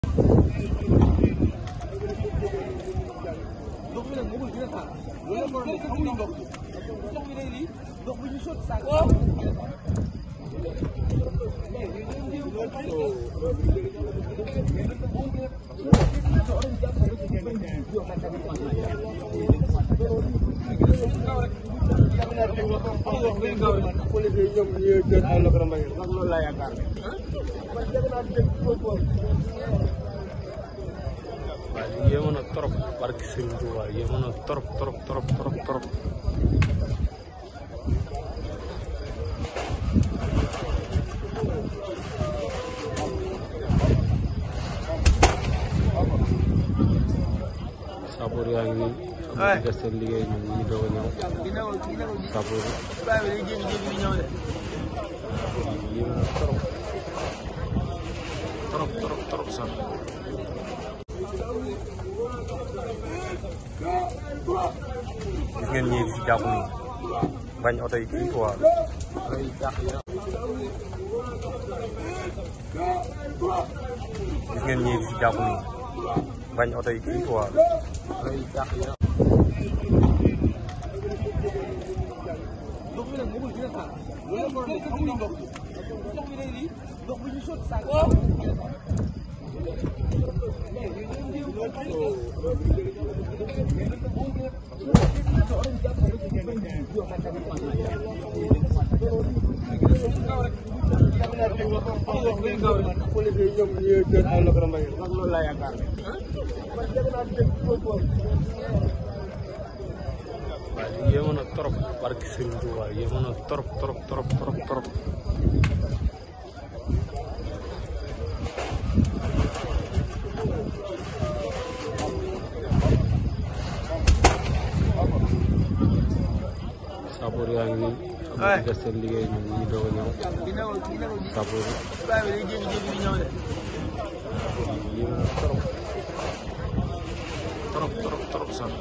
ndox mi nag mënul dina taal loolu la problème bi amuñu ndox ndox mi day lii ndox bu ñu sotti sànq. waaye yéeme na trop barki Serigne Touba yéeme na trop trop trop trop trop. Sapoor yaa ngi nii. xam nga def seen liggéey ñoom ñu ngi doog a ñëw. Sapoor yéeme na trop trop trop trop sax. gis ngeen ñii di si jàpp nii bañ oto yi kii quoi oto yi jàpp yi gis ngeen ñii di si jàpp nii bañ oto yi kii quoi oto yi jàpp yi ndox mi nag mënul dina taal loolu la problème bi amuñu ndox ndox mi day lii ndox bu ñu sotti sànq. waaye yéeme na trop barki Serigne Touba yéeme na trop trop trop trop trop Sapoor yaa ngi nii xam nga def seen liggéey ñoom ñu ngi doog a ñëw Sapoor yéeme na trop trop trop trop sax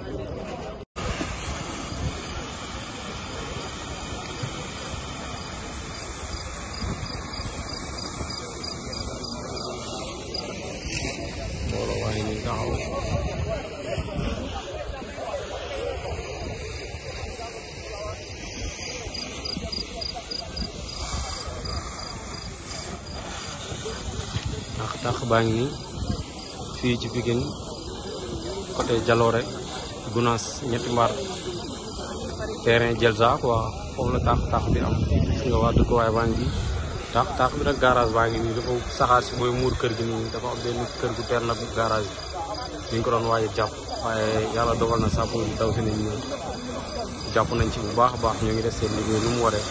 mbooloo waa ngi nii taxaw tax tax baa ngi nii fii ci Pikine côté Jaloore Gunaas ñetti mbaar terrain Jelza quoi foofu la tax tax bi am gis nga waa dëkkuwaay baa ngi tax tax bi nag garage baa ngi nii dafa saxaar si booy muur kër gi nii dafa am benn kër gu teer na garage bi ñu ngi ko doon waaye jàpp waaye yàlla dogal na sapeur yi daw si nañ ñëw jàpp nañ ci bu baax a baax ñu ngi def seen liggéey nu mu waree